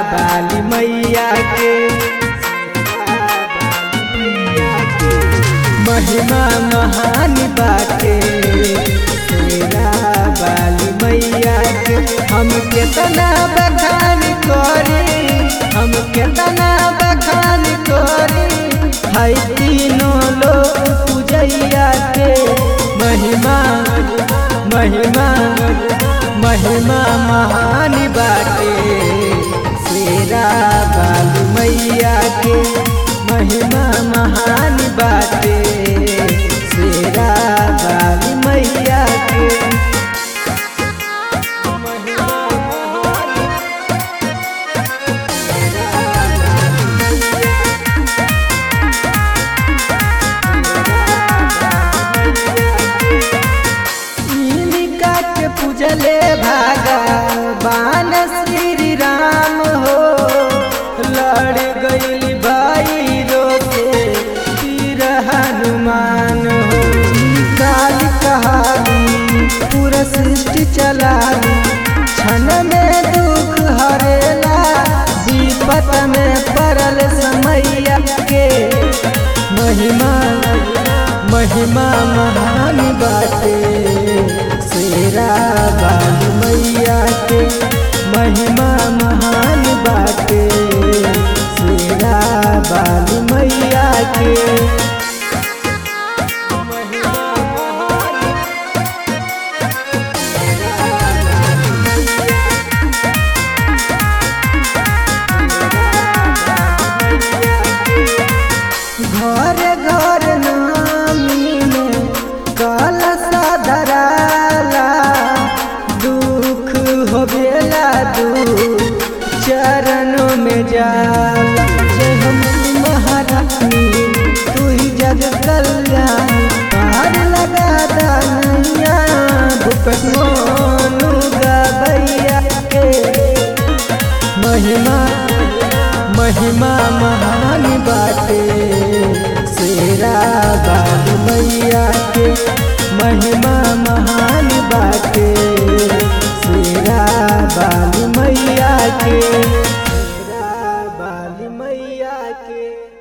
बाली मैया के महिमा महान बाटे शेरा बाली मैया के हम केतना बखान करी हम केतना बखान करी है तीनों लोग पूजैया के महिमा महिमा महिमा महान बाटे शेरा बाली मैया के महिमा महान बाटे शेरा बाली मैया के इनका के पूजले भगवान श्री राम हो लड़ गई भाई रोके तीर हनुमान हो काल कहानी पूरा सृष्टि चलानी क्षण में दुख हरेला विपत में पड़ल समैया के महिमा महिमा महान बाटे शेरा बाल मैया के महिमा महान बाटे शेरा बाल मैया के घर घर नामी में कलसा धराला दुख होवेला दू चरणों में जाला जय हम महारानी तू ही जग कल्याणी पार लगा दानिया भूपत मोनू गबैया के महिमा महिमा महान बाटे शेरा बाल मैया के महिमा महान बाटे शेरा बाल मैया के शेरा बाल मैया के